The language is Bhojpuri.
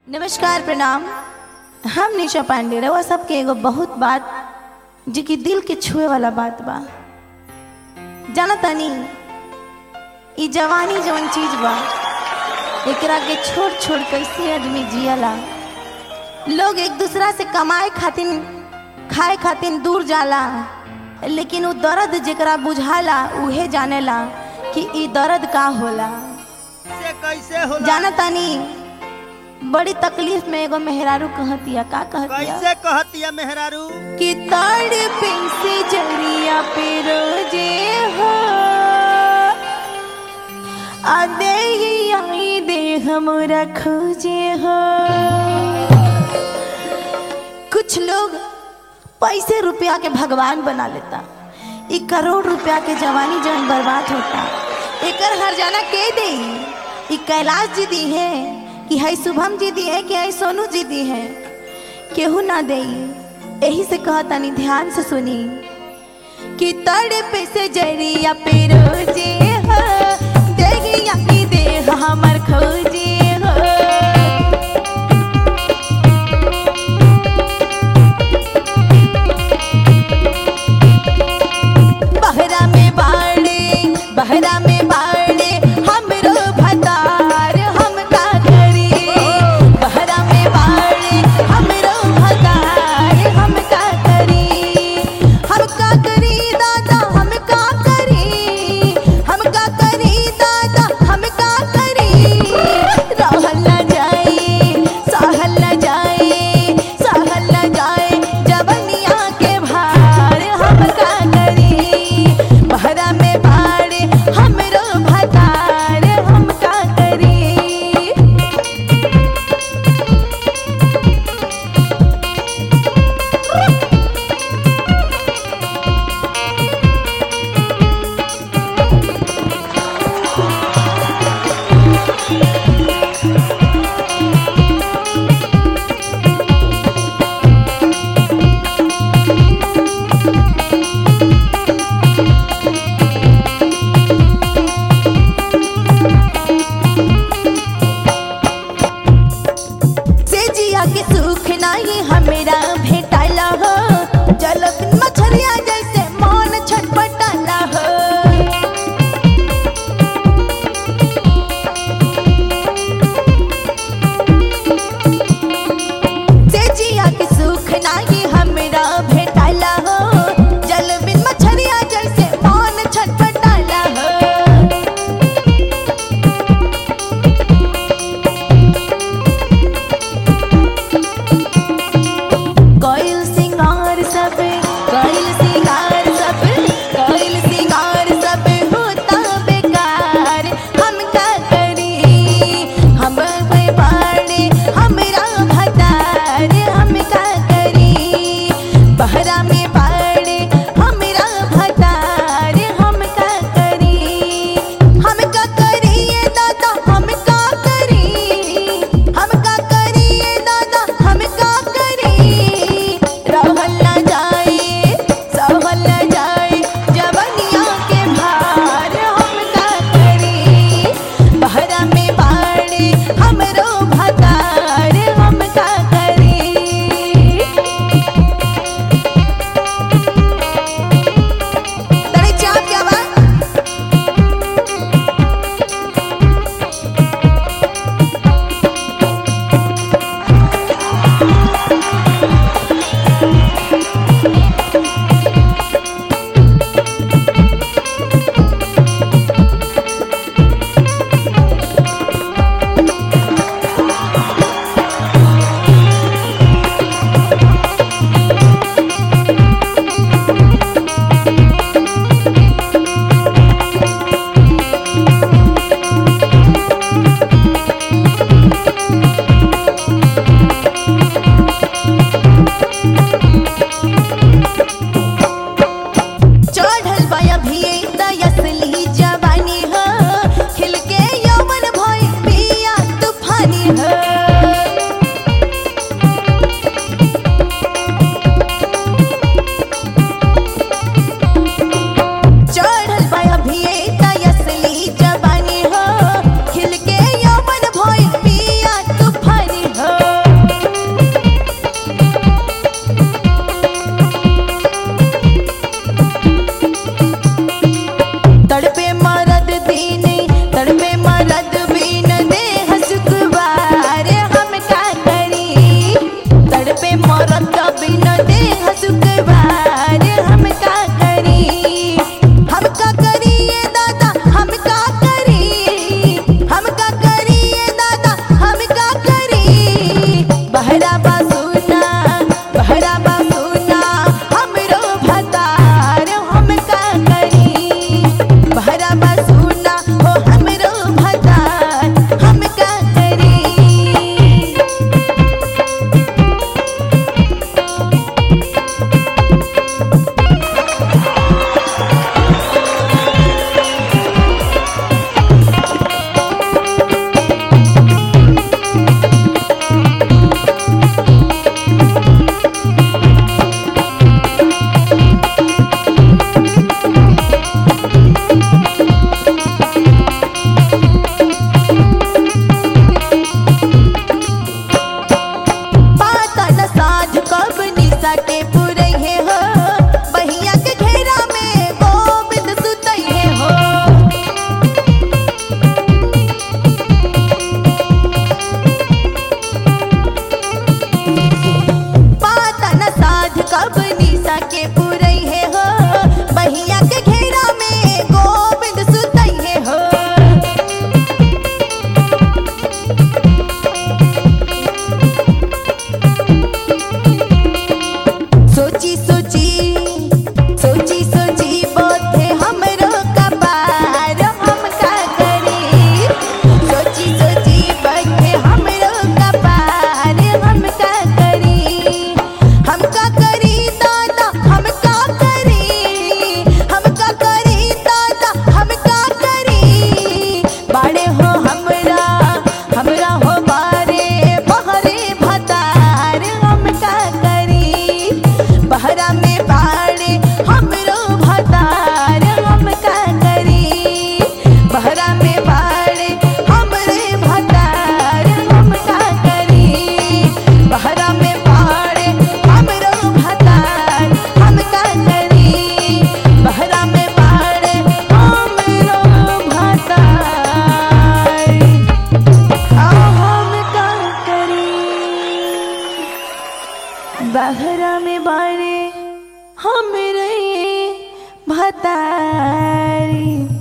नमस्कार प्रणाम हम निशा पांडे रवा सबके एगो बहुत बात जो कि दिल के छुए वाला बात बा जाना तनी ई जवानी जवन चीज बा एकरा के छोड़ छोड़ कैसे आदमी जियला लोग एक दूसरा से कमाए खातिर खाए खातिर दूर जाला लेकिन उ दर्द जेकरा बुझाला उहे जानेला कि ई दर्द का होला से कैसे होला जाना तानी बड़ी तकलीफ में एगो मेहरारू कहतिया का कहतिया कैसे कहतिया मेहरारू कि ताड़ से जरिया पे रोजे हो आदे ही आई दे हमरा खोजे हो कुछ लोग पैसे रुपया के भगवान बना लेता ई करोड़ रुपया के जवानी जवन बर्बाद होता एकर हर जाना के दे ई कैलाश जी दी है कि है शुभम जी दी है कि है सोनू जी दी है केहू ना दे यही से कहतानी ध्यान से सुनी कि तड़ पे से जरिया पे रोजे हो देगिया की देह हमर खोजे हो बहरा में बाड़े बहरा में बाड़े हमरो भतार हम का करी बहरा में बाड़े हमरो भतार हम का करी हम का करी दादा हम का करी हम का करी दादा हम का करी रहल न जाए सहल न जाए सहल न जाए जबनिया के भार हम का करी बहरा में भाड़े हमरो भतार हम का करी से जिया के सुख नाही हमरा भेटाला हो जल बिन मछरिया जैसे मन छटपटाला हो से जिया के सुख नाही हमरा भेटाला हो जल बिन मछरिया जैसे मन छटपटाला हो बहरा में बाड़े हमरे भतारी